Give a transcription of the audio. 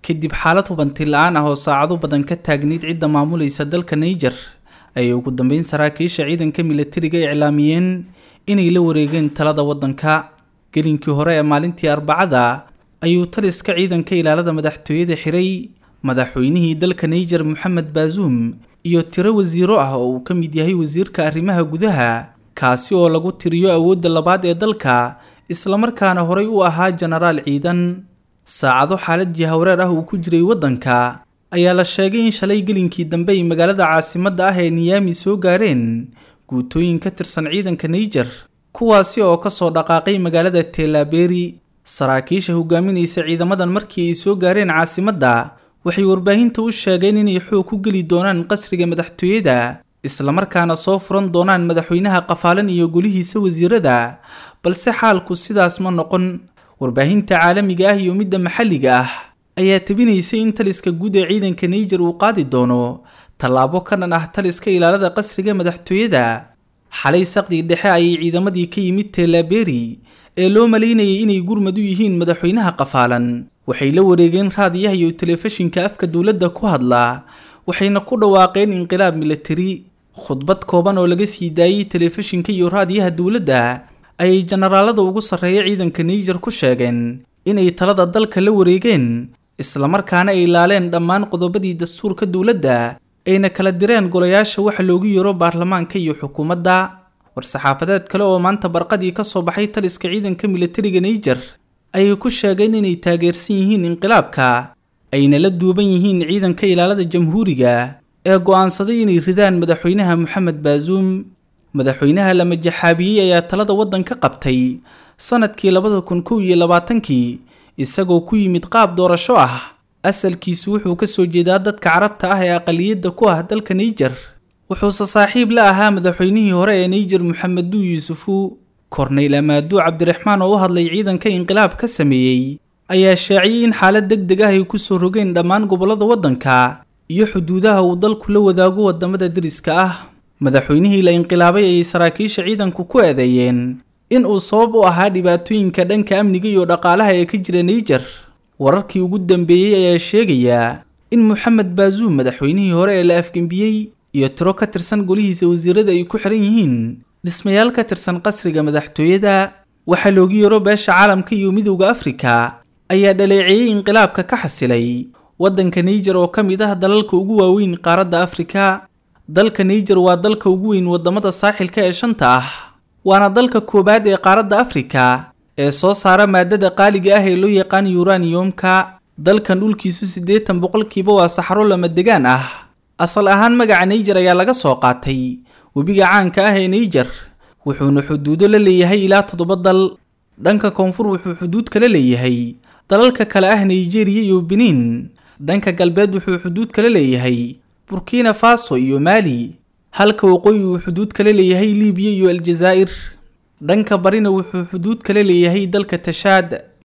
kadib xaalad hubanti la-aan ah oo saacado badan ka taagnayd cidda maamulaysa dalka niger ayay ugu dambeyn saraakiisha ciidanka milatariga iclaamiyeen inay la wareegeen talada waddanka gelinkii hore ee maalintii arbacada ayuu taliska ciidanka ilaalada madaxtooyada xiray madaxweynihii dalka niger moxamed baazuum iyo tiro wasiiro ah oo uu ka mid yahay wasiirka arrimaha gudaha kaasi oo lagu tiriyo awoodda labaad ee dalka islamarkaana horey u ahaa jenaraal ciidan saacado xaalad jihawreer ah uu ku jiray waddanka ayaa la sheegay in shalay gelinkii dambe ay magaalada caasimadda ah ee niyaami soo gaareen guutooyin ka tirsan ciidanka niger kuwaasi oo ka soo dhaqaaqay magaalada teelaberi saraakiisha hogaaminaysa ciidamadan markii ay soo gaareen caasimadda waxay warbaahinta u sheegeen inay xoog ku geli doonaan qasriga madaxtooyada islamarkaana soo furan doonaan madaxweynaha qafaalan iyo golihiisa wasiirada balse xaalku sidaas ma noqon warbaahinta caalamiga ah iyo midda maxalliga ah ayaa tabinaysay in taliska guud ee ciidanka niger uu qaadi doono tallaabo ka dhan ah taliska ilaalada qasriga madaxtooyada xalay saqdii dhexe ayay ciidamadii ka yimid teelaberi ee loo malaynayay inay gurmad u yihiin madaxweynaha qafaalan waxay la wareegeen raadiyaha iyo telefishinka afka dowladda ku hadla waxayna ku dhawaaqeen inqilaab milatari khudbad kooban oo laga sii daayey telefishinka iyo raadiyaha dowladda ayay jenaraalada ugu sarreeya ciidanka niger ku sheegeen inay talada dalka la wareegeen islamarkaana ay laaleen dhammaan qodobadii dastuurka dowladda ayna kala direen golayaasha waxa loogu yeero baarlamaanka iyo xukuumadda war-saxaafadeed kale oo maanta barqadii ka soo baxay taliska ciidanka milatariga niger ayay ku sheegeen inay taageersan yihiin inqilaabka ayna la duuban yihiin ciidanka ilaalada jamhuuriga ee go'aansaday inay ridaan madaxweynaha moxamed baazuum madaxweynaha la majaxaabiyey ayaa talada waddanka qabtay sanadkii labada kun kow iyo labaatankii isagoo ku yimid qaab doorasho ah asalkiisu wuxuu ka soo jeedaa dadka carabta ah ee aqaliyadda ku ah dalka niger wuxuuse saaxiib la ahaa madaxweynihii hore ee niger moxameduu yuusufu korneyl amaaduu cabdiraxmaan oo u hadlay ciidanka inqilaab ka sameeyey ayaa shaaciyey in xaalad deg deg ah ay ku soo rogeen dhammaan gobollada waddanka iyo xuduudaha uu dalku la wadaago waddamada deriska ah madaxweynihii la inqilaabay ayay saraakiisha ciidanku ku eedeeyeen in uu sabab u ahaa dhibaatooyinka dhanka amniga iyo dhaqaalaha ee ka jira niger wararkii ugu dambeeyey ayaa sheegayaa in moxamed baazuum madaxweynihii hore ee la afgembiyey iyo tiro ka tirsan golihiisa wasiirada ay ku xiran yihiin dhismayaal ka tirsan qasriga madaxtooyada waxaa loogu yeero beesha caalamka iyo midowda afrika ayaa dhaleeceeyey inqilaabka ka xasilay waddanka niger oo ka mid ah dalalka ugu waaweyn qaaradda afrika dalka niger waa dalka ugu weyn waddamada saaxilka ee shanta ah waana dalka koowaad ee qaaradda afrika ee soo saara maadada qaaliga ah ee loo yaqaan yuraniyomka dalkan dhulkiisu siddeetan boqolkiiba waa saxaro lama degaan ah asal ahaan magaca niger ayaa laga soo qaatay webiga caanka ah ee niger wuxuuna xuduudo la leeyahay ilaa toddoba dal dhanka koonfur wuxuu xuduud kala leeyahay dalalka kale ah nigeriya iyo benin dhanka galbeed wuxuu xuduud kala leeyahay burkina faso iyo maali halka waqooyi uu xuduud kala leeyahay libiya iyo aljazaa'ir dhanka barina wuxuu xuduud kala leeyahay dalka tashaad